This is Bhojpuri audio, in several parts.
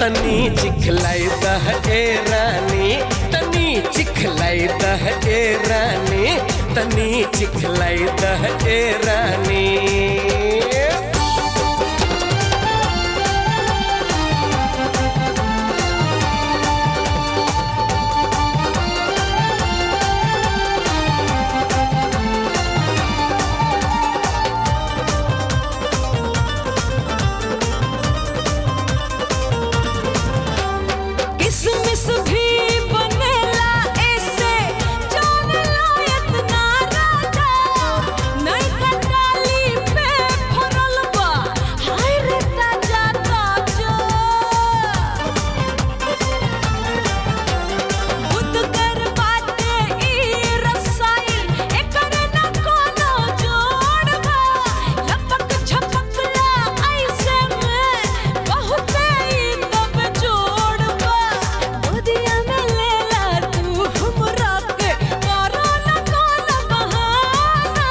तनी चिखलाई दह ए रानी तनी चिखलाई दह ए रानी तनी चिखलाई दह ए रानी किसमिस भी बनेला ऐसे जान लायक ना राजा नहीं कटाली पे भरल बा हाय रे ताजा ताजा बुद्ध कर बाटे ई रसाई एकर न कोनो जोड़ बा लपक छपकला ऐसे में बहुत ई तब जोड़ बा गोदिया में लेला तू हमरा के करो न कोनो बहाना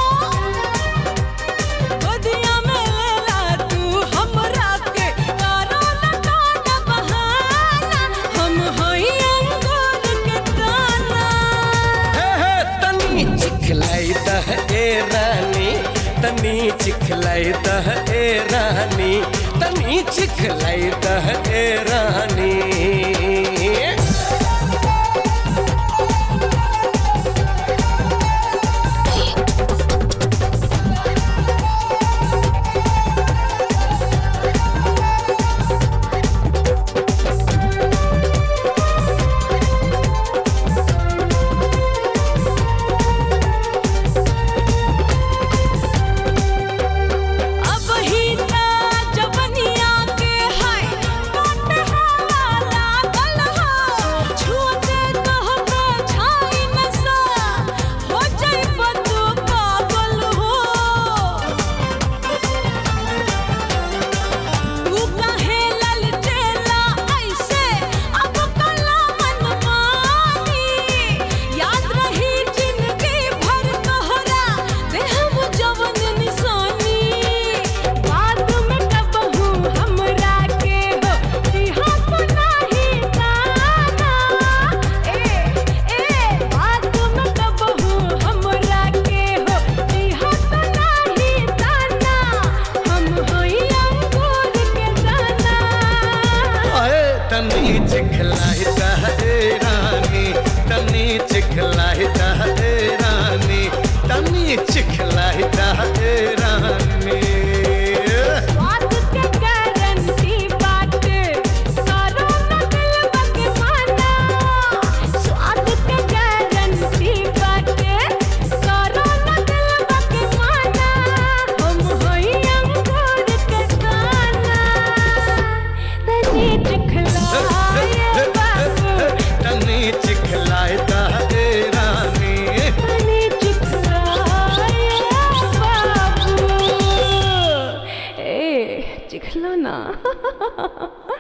गोदिया में लेला तू हमरा के करो न कोनो बहाना हम हई अंगूर के दाना हे हे तनी चिखलाई दह ए रानी तनी चिखलाई दह ए रानी तनी चिखलाई दह ए रानी अब ही ता जवनिया के है काट हाला लागल हो छूते कहबे छाई नसा हो जाइब तू पागल हो तू काहे ललटेला ऐसे अब कला मन मानी याद रही जिंदगी भर तोहरा देहम जवन निशानी बाद में कबहू हमरा के हो दिहा तो नाही ताना ए ए बाद में कबहू हमरा के हो दिहा तो नाही ताना हम होई अंगूर के दाना अरे तनी चिखलाई दह ए रानी तनी चिखलाई दह ए रानी तनी चिखलाई दह ए रानी स्वाद के गारंटी बाटे करो न दिलवा के माना स्वाद के गारंटी बाटे करो न दिलवा के माना हम होई अंगूर के दाना तनी चिखलाए बाबू तनी चिखलाई दह ए रानी तनी चिखलाए बाबू ए चिखला ना